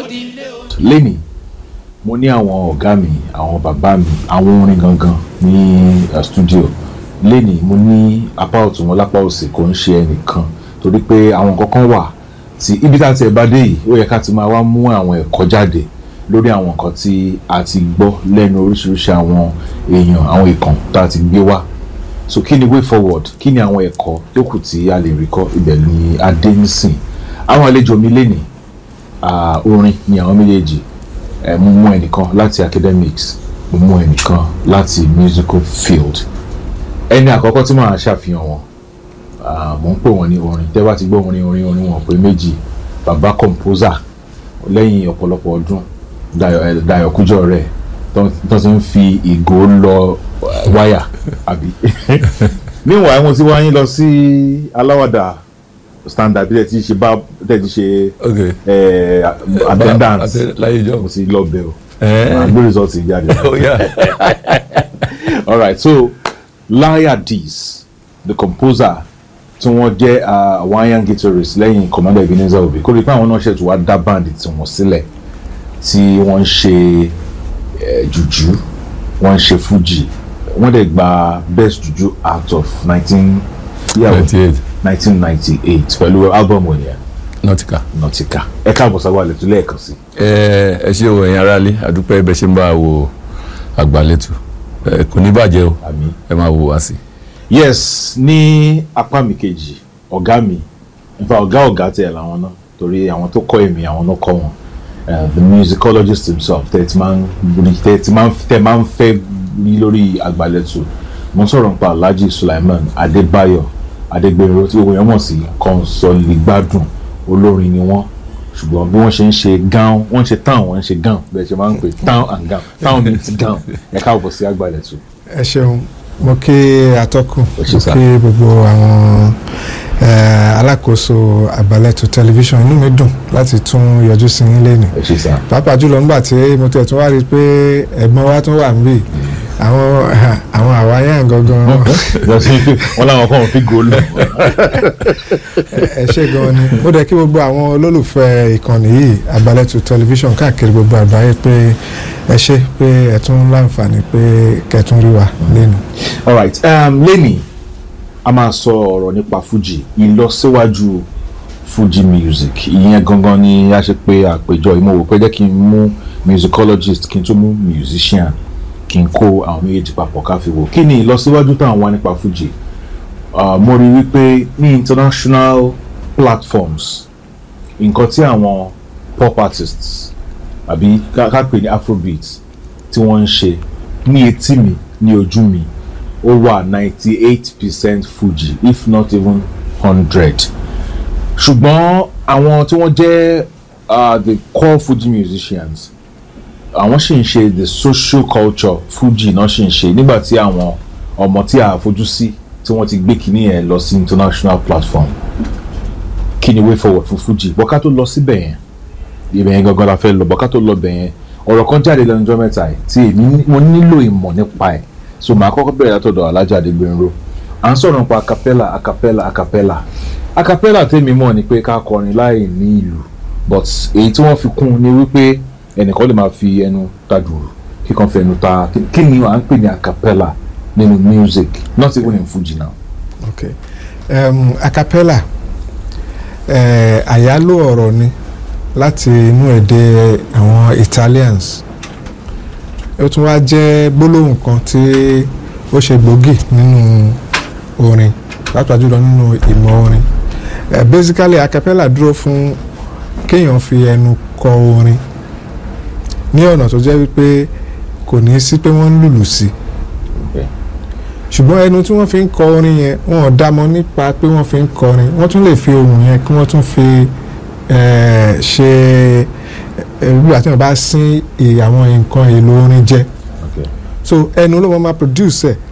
lẹ́nìí mo ní àwọn ọ̀gá mi àwọn bàbá mi àwọn orin gangan ní uh, studio lẹ́nìí mo ní apá ọ̀tún wọn lápá òsì kò ń ṣe ẹnìkan torí pé àwọn kankan wà tí ibi tá a ti ẹ̀ bá dé yìí ó yẹ ká ti máa wá mú àwọn ẹ̀kọ́ jáde lórí àwọn nǹkan tí a ti gbọ́ lẹ́nu oríṣiríṣi àwọn èèyàn àwọn ìkàn tá a ti gbé wá so kí ni way forward kí ni àwọn ẹ̀kọ́ tó kù tí a lè rí kọ́ ibẹ̀ ni a dé nísìn àwọn àlejò mi lénìí ah, orin ni àwọn méjèèjì ẹ mo mú ẹnìkan láti academics mo mú ẹnìkan láti musical field ẹni àkọ́kọ́ tí màá ṣàfihàn wọn ah, mo ń pè wọ́n ní orin tẹ́ bá ti gbọ́ orin orin orin wọn pé méjì bàbá composer lẹ́yìn ọ̀pọ̀lọpọ̀ ọdún Dayọ̀ ẹ, Dayọ̀ Kújọ rẹ̀ tó tó ti ń fi ìgò lọ eh, wáyà àbí meanwhile mo ti wá yín lọ sí aláwàdà standard bí tẹ́ ti ṣe bá tẹ́ ti ṣe ok eh, attendance Atte- láyé ìjọ mo ti lọ bẹ̀ o Eh. màá gbé result yìí jáde. ó yá alright so Laya Dees the composer tí wọ́n jẹ́ uh, hawaiian guitarist lẹ́yìn commander Ebenezer Obey kó rí i pé àwọn náà ṣètò wá dá báǹdì tí wọ́n sílẹ̀ tí wọ́n ń ṣe eh, jùjú wọ́n ń ṣe fuji wọ́n dẹ̀ gba best juju out of nineteen ninety eight nineteen ninety eight pẹ̀lú album wọn yẹn nautica. Nautica ẹ káàbọ̀ sábà lẹ́tọ́ lẹ́ẹ̀kan sí. ẹ ẹ ṣé o ẹ̀yin aráalé àdúpẹ́ bẹ́ẹ̀ ṣe ń bá a wo àgbàlétù ẹ kò ní bàjẹ́ o àmín. ẹ máa wò wá sí. yes ní apá mi kejì ọ̀gá mi nfa ọ̀gá ọ̀gá tiẹ̀ làwọn náà torí àwọn tó kọ́ èmi àwọn náà kọ́ wọn Eh, the musicologist himself tẹ̀ ti máa ń rí tẹ̀ ti máa ń tẹ̀ máa ń fẹ́ rí lórí àgbàlẹ̀tù mo ń sọ̀rọ̀ nípa Alhaji Sulaiman Adébáyọ̀ Adégbèrò tí gbogbo yẹn mọ̀ sí Kọ́nsọ̀lìgbádùn olórin ni wọ́n ṣùgbọ́n bí wọ́n ṣe ń ṣe gown wọ́n ń ṣe town wọ́n ń ṣe gown bẹ́ẹ̀ ṣe máa ń pè town and gown town meets gown ẹ káàbọ̀ sí àgbàlẹ̀tù. ẹ ṣeun mo kí atọ́kùn Ẹ ṣé mo sà. kí gbogbo àwọn eh, alákòóso àgbàlẹ̀tù tẹlifíṣàn inú mi dùn láti tún yọjú sí yín lẹ́nu ẹ ṣe sá. pàápàá jùlọ nígbà tí mo tẹ̀ tún wá rí i pé ẹ̀gbọ́n wa tún wà níbí àwọn àwọn àwáyàn gangan wọ́n láwọn kan fi góòlù. ẹ ṣe gan ni mo dẹ̀ kí gbogbo àwọn olólùfẹ́ ìkànnì yìí àgbàlẹ̀tù tẹlifíṣàn káàkiri gbogbo àgbáyé pé ẹ ṣe pé ẹ tún láǹfààní pé kẹtún rí wa lẹ́nu. alright um, lẹ́nìí a máa sọ ọ̀rọ̀ nípa fuji ìlọsíwájú fuji music ìyẹn gangan ni a ṣe pé àpéjọ ìmọ̀ wò pé jẹ́ kí n mú musicologist kí n tún mú musician kí n kó àwọn méjèèjì papọ̀ ká fi wò kí ni ìlọsíwájú táwọn wá nípa fuji uh, mo rí wípé ní international platforms nǹkan tí àwọn pop artists àbí ká ká pè ní afrobeat tí wọ́n ń ṣe ní etí mi ní ojú mi ó wà ninety eight percent fuji if not even hundred ṣùgbọ́n àwọn tí wọ́n jẹ́ uh, the core fuji musicians àwọn sì ń ṣe the social culture fuji náà sì ń ṣe nígbà tí àwọn ọmọ tí a fojú sí tí wọ́n ti gbé kínní yẹn lọ sí international platform kí ni way forward fún fuji bọ́ká tó lọ síbẹ̀ yẹn ibẹ̀ yẹn gangan la fẹ́ lọ bọ́ká tó lọ bẹ̀ yẹn ọ̀rọ̀ kan jáde lẹ́nu ọjọ́ mẹ́ta yìí tí èmi ní- mo nílò ìmọ̀ nípa ẹ̀ so màá kọ́kọ́ bẹ̀rẹ̀ látọ̀dọ̀ Alhaji Adégbénró à ń sọ̀rọ̀ nípa acapella acapella acapella acapella tèmi mọ̀ ni pé ká kọrin láì ní ìlù but èyí tí wọ́n fi kún un ni wípé ẹnìkan lè máa fi ẹnu ta dùrù kíkan fi ẹnu ta kí ni à ń pè ní acapella nínú music not even in Fuji now. okay um, acapella eh, àyálò ọ̀rọ̀ ni láti inú èdè àwọn Italians ó tún wá jẹ́ gbólóhùn kan tí ó ṣe gbòógì nínú orin pàápàá jùlọ nínú ìmọ̀ orin eh, basically acapella dúró fún kéèyàn fi ẹnu kọ orin ní ọ̀nà tó jẹ́ wípé kò ní sí pé wọ́n ń lùlù sí i Okay. ṣùgbọ́n ẹnu tí wọ́n fi ń kọ orin yẹn wọn ò dámọ̀ nípa pé wọ́n fi ń kọrin wọ́n tún lè fi ohùn yẹn kí wọ́n tún fi eh, ṣe eh, bí àti wọn bá sín ì- àwọn nǹkan èlò orin jẹ Okay. so ẹnu ló máa máa produce ẹ̀